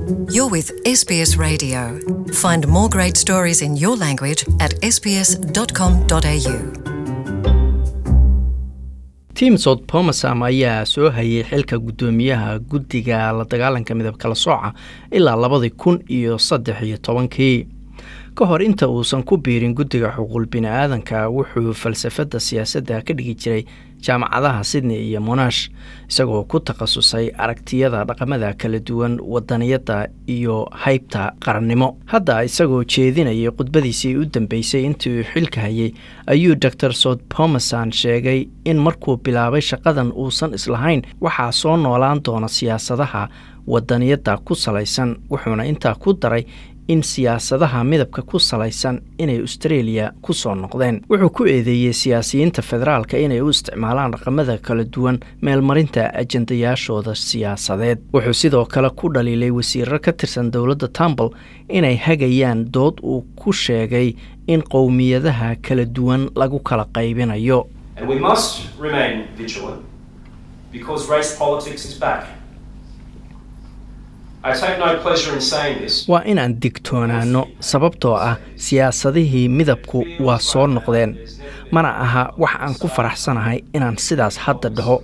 You're with SBS Radio. Find more great stories in your language at sbs.com.au. tim sod pomasam ayaa soo hayay xilka guddoomiyaha guddiga la dagaalanka midab kala sooca ilaa labadii kun iyo saddex iyo tobankii ka hor inta uusan ku biirin guddiga xuquuq bini-aadanka wuxuu falsafadda siyaasadda ka dhigi jiray jaamacadaha sydney iyo monash isagoo ku takhasusay aragtiyada dhaqamada kala duwan wadaniyadda iyo haybta qarannimo hadda isagoo jeedinayay khudbadiisii u dambeysay intii uu xilka hayay ayuu dor sod pomason sheegay in markuu bilaabay shaqadan uusan islahayn waxaa soo noolaan doona siyaasadaha wadaniyadda ku salaysan wuxuuna intaa ku daray in siyaasadaha midabka ku salaysan inay australia ku soo noqdeen wuxuu ku eedeeyey siyaasiyiinta federaalka inay u isticmaalaan dhaqamada kala duwan meelmarinta ajendayaashooda siyaasadeed wuxuu sidoo kale ku dhaliilay wasiiro ka tirsan dowladda tambal inay hagayaan dood uu ku sheegay in qowmiyadaha kala duwan lagu kala qaybinayo And we must remain vigilant because race politics is back. I take no pleasure in saying this. waa inaan digtoonaano sababtoo ah siyaasadihii midabku waa soo noqdeen mana aha wax aan ku faraxsanahay inaan sidaas hadda dhaho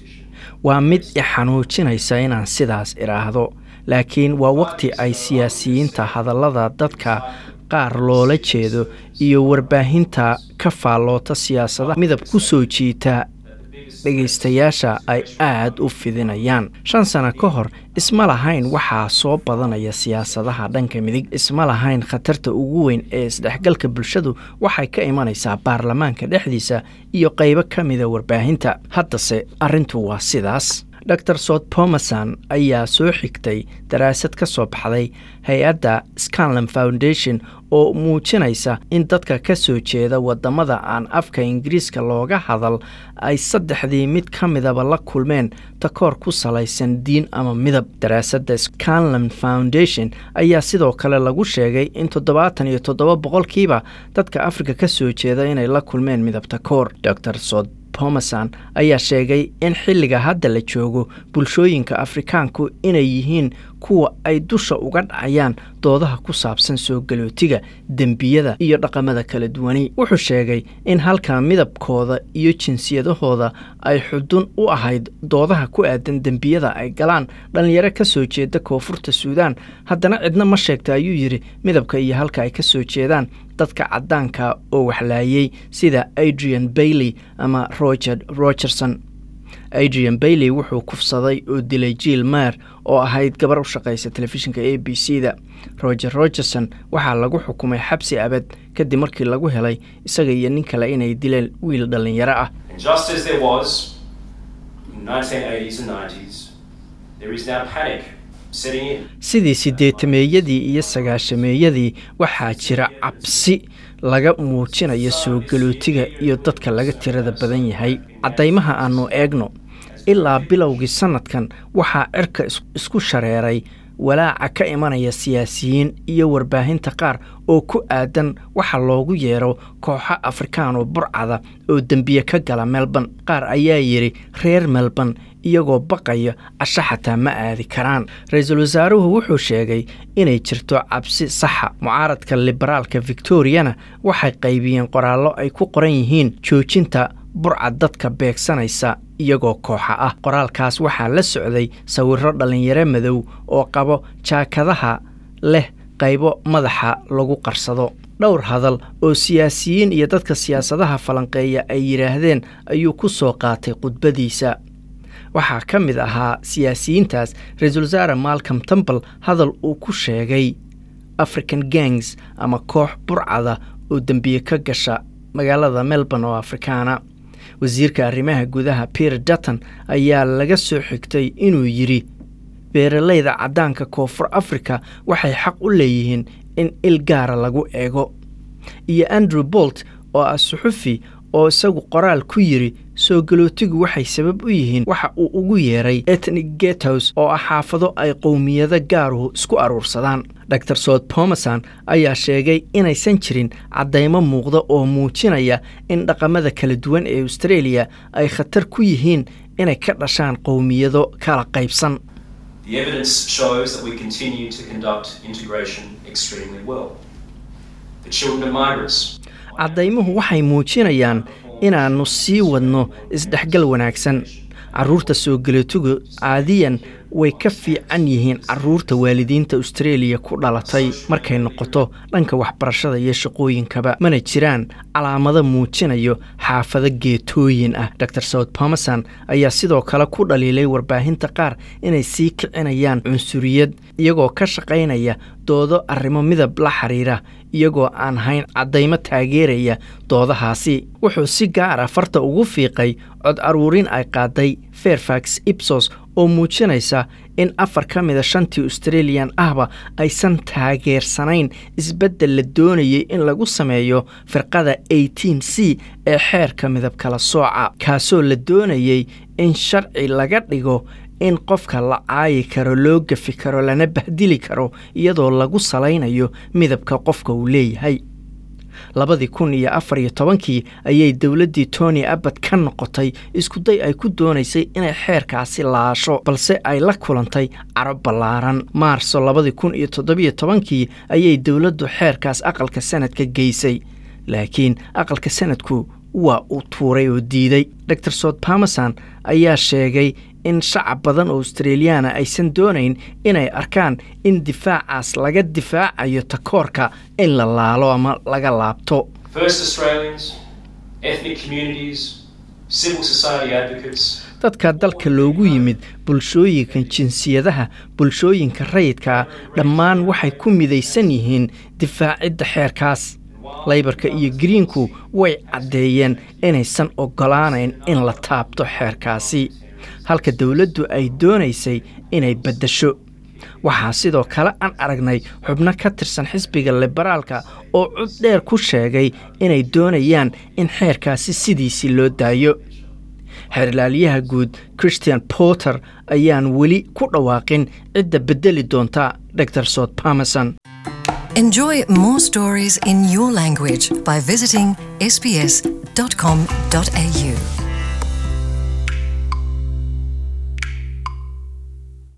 waa mid i xanuujinaysa inaan sidaas idhaahdo laakiin waa waqti ay siyaasiyiinta hadallada dadka qaar loola jeedo iyo warbaahinta ka faalloota siyaasadaha midab ku soo jiita dhegaystayaasha ay aad u fidinayaan shan sano ka hor isma lahayn waxaa soo badanaya siyaasadaha dhanka midig isma lahayn khatarta ugu weyn ee isdhexgalka bulshadu waxay ka imanaysaa baarlamaanka dhexdiisa iyo qaybo ka mida warbaahinta haddase arrintu waa sidaas dor sod pomason ayaa soo xigtay daraasad ka soo baxday hay-adda scanlan foundation oo muujinaysa in dadka ka soo jeeda wadamada aan afka ingiriiska looga hadal ay saddexdii mid ka midaba la kulmeen takoor ku salaysan diin ama midab daraasadda scanlan foundation ayaa sidoo kale lagu sheegay in toddobaatan iyo toddoba boqolkiiba dadka afrika ka soo jeeda inay la kulmeen midab takoor dor sod pomason ayaa sheegay in xilliga hadda la joogo bulshooyinka afrikaanku inay yihiin kuwa ay dusha uga dhacayaan doodaha ku saabsan soo galootiga dembiyada iyo dhaqamada kala duwani wuxuu sheegay in halka midabkooda iyo jinsiyadahooda ay xudun u ahayd doodaha ku aadan dembiyada ay galaan dhallinyaro ka soo jeeda koonfurta suudaan haddana cidna ma sheegta ayuu yidhi midabka iyo halka ay ka soo jeedaan dadka caddaanka oo waxlaayay sida adrian bailey ama roger rogerson adrian bailey wuxuu kufsaday oo dilay jiil meer oo ahayd gabar u shaqaysa telefishinka a b c da roger rogerson waxaa lagu xukumay xabsi abad kadib markii lagu helay isaga iyo nin kale inay dileen wiil dhallinyaro ah And just as there was in the 1980s and 90s, there is now panic setting in. sidii sideetameeyadii iyo sagaashameeyadii waxaa jira cabsi laga muujinayo soo galootiga iyo dadka laga tirada badan yahay caddaymaha aannu eegno ilaa bilowgii sannadkan waxaa cirka is- isku shareeray walaaca ka imanaya siyaasiyiin iyo warbaahinta qaar oo ku aadan waxa loogu yeero kooxo afrikaan oo burcada oo dembiye ka gala melbourne qaar ayaa yidhi reer melbourne iyagoo baqaya casho xataa ma aadi karaan ra-iisul wasaaruhu wuxuu sheegay inay jirto cabsi saxa mucaaradka liberaalka victoriana waxay qaybiyeen qoraallo ay ku qoran yihiin joojinta burcad dadka beegsanaysa iyagoo kooxa ah qoraalkaas waxaa la socday sawirro dhallinyaro madow oo qabo jaakadaha leh qaybo madaxa lagu qarsado dhowr hadal oo siyaasiyiin iyo dadka siyaasadaha falanqeeya ay yidhaahdeen ayuu ku soo qaatay khudbadiisa waxaa ka mid ahaa siyaasiyiintaas ra-iisul wasaare malcom temple hadal uu ku sheegay african gangs ama koox burcada oo dembiye ka gasha magaalada melbourne oo afrikaana wasiirka arrimaha gudaha peter dutton ayaa laga soo xigtay inuu yidhi beeralayda caddaanka koonfur africa waxay xaq u leeyihiin in il gaara lagu eego iyo andrew bolt oo ah suxufi oo isagu qoraal ku yidhi soo galootigu waxay sabab u yihiin waxa uu ugu yeeray etnic getos oo ah xaafado ay qowmiyado gaaruhu isku aruursadaan dor sod pomason ayaa sheegay inaysan jirin caddaymo muuqda oo muujinaya in dhaqamada kala duwan ee australia ay khatar ku yihiin inay ka dhashaan qowmiyado kala qaybsan The evidence shows that we continue to conduct integration extremely well. The children of migrants caddaymuhu waxay muujinayaan inaannu sii wadno isdhexgal wanaagsan carruurta soo geleetugu caadiyan way ka fiican yihiin carruurta waalidiinta austareeliya ku dhalatay markay noqoto dhanka waxbarashada iyo shaqooyinkaba mana jiraan calaamado muujinayo xaafado geetooyin ah dor south pomerson ayaa sidoo kale ku dhaliilay warbaahinta qaar inay sii kicinayaan cunsuriyad iyagoo ka shaqaynaya doodo arrimo midab la xiriira iyagoo aan hayn caddaymo taageeraya doodahaasi wuxuu si gaara farta ugu fiiqay cod aruurin ay qaaday fairfax ibsos oo muujinaysa in afar ka mida shantii australiyan ahba aysan taageersanayn isbeddel la doonayay in lagu sameeyo firqada eighteen c ee xeerka midab kala sooca kaasoo la doonayay in sharci laga dhigo in qofka la caayi karo loo gafi karo lana bahdili karo iyadoo lagu salaynayo midabka qofka uu leeyahay labadii kun iyo afar iyo tobankii ayay dowladdii tony abbad ka noqotay iskuday ay ku doonaysay inay xeerkaasi laasho balse ay la kulantay caro ballaaran maarso labadii kun iyo toddobiyo tobankii ayay dowladdu xeerkaas aqalka sanadka geysay laakiin aqalka sanadku waa uu tuuray oo diiday dor sot pamerson ayaa sheegay in shacab badan oo australiyaana aysan doonayn inay arkaan in difaacaas laga difaacayo takoorka in la laalo ama laga laabto First Australians, ethnic communities, civil society advocates, dadka dalka loogu yimid bulshooyinka jinsiyadaha bulshooyinka rayidkaa dhammaan waxay ku midaysan yihiin difaacidda xeerkaas laybarka iyo greenku way caddeeyeen inaysan oggolaanayn in la taabto xeerkaasi halka dowladdu ay doonaysay inay beddesho waxaa sidoo kale aan aragnay xubno ka tirsan xisbiga liberaalka oo cod dheer ku sheegay inay doonayaan in xeerkaasi sidiisii loo daayo xeerlaaliyaha guud christian porter ayaan weli ku dhawaaqin cidda beddeli doonta dor sot pamerson Enjoy more stories in your language by visiting sbs.com.au.